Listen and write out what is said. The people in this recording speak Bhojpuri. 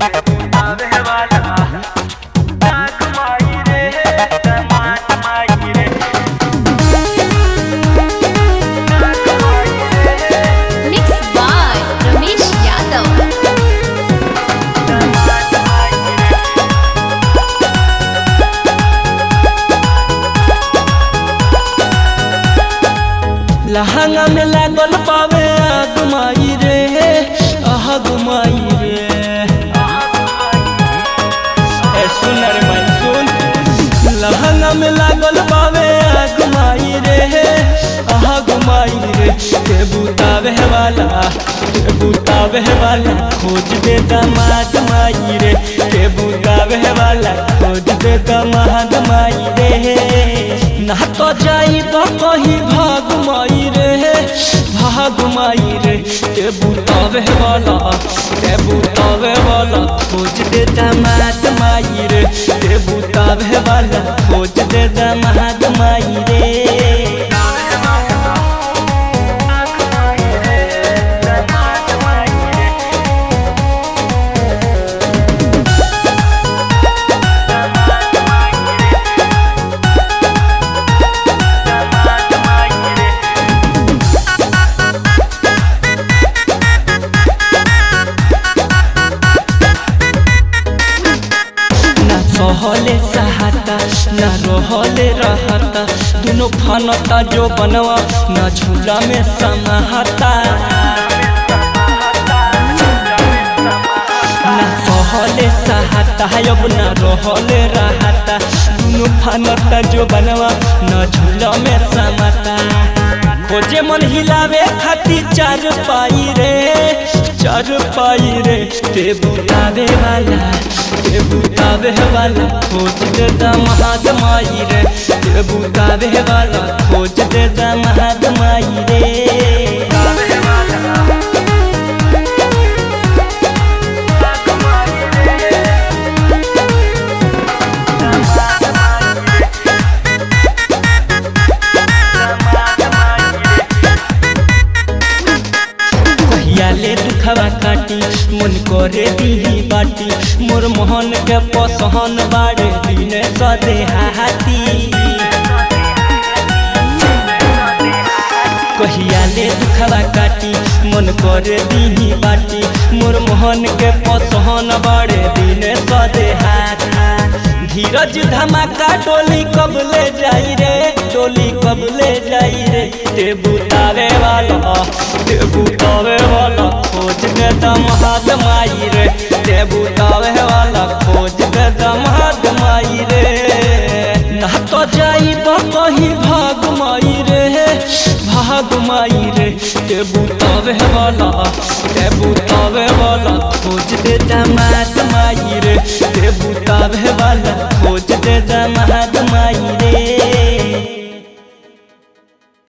Mixed by Ramesh Yadav. लहंगा में लागल पावे आग माई रे आग माई रे ए सुन रे मन सुन लहंगा में लागल पावे आग माई रे आग माई रे के बुतावे वाला के बुतावे वाला खोज दे दामाद माई रे के बुतावे वाला खोज दे दामाद माई रे ना तो जाई तो कहीं भाग माई रे भाग माई रे के बुतावे वाला के बुतावे वाला खोज दे दामाद माई रे के बुतावे वाला खोज दे दामाद माई रे ना सहले सहाता ना रहले रहता दोनों फनता जो बनवा ना झूला में समाहता ना सहले सहाता अब ना रहले रहता दोनों फनता जो बनवा ना झूला में समाता खोजे मन हिलावे खाती चार पाई रे चार पाई रे ते बुतावे वाला ते बुतावे वाला खोज दे महाद माई रे ते बुतावे वाला खोज दे महाद माई रे कहिया ले दुखवा काटी मन करे दीही बाटी मोर मोहन के पसहन बाड़े दिन सदे हाथी कहिया ले दुखवा काटी मन करे दीही बाटी मोर मोहन के पसहन बाड़े दिन सदे हाथी धीरज धमाका डोली कब ले जाई रे डोली कब ले जाई रे ते बुतावे वाला ते बुतावे वाला खोज के दमहाद माई रे ते बुतावे वाला खोज के दमहाद माई रे ना तो जाई तो कहीं भाग माई रे भाग माई रे ते बुतावे वाला ते बुतावे वाला खोज दे दमाद माई रे ते बुतावे वाला खोज दे दमाद माई रे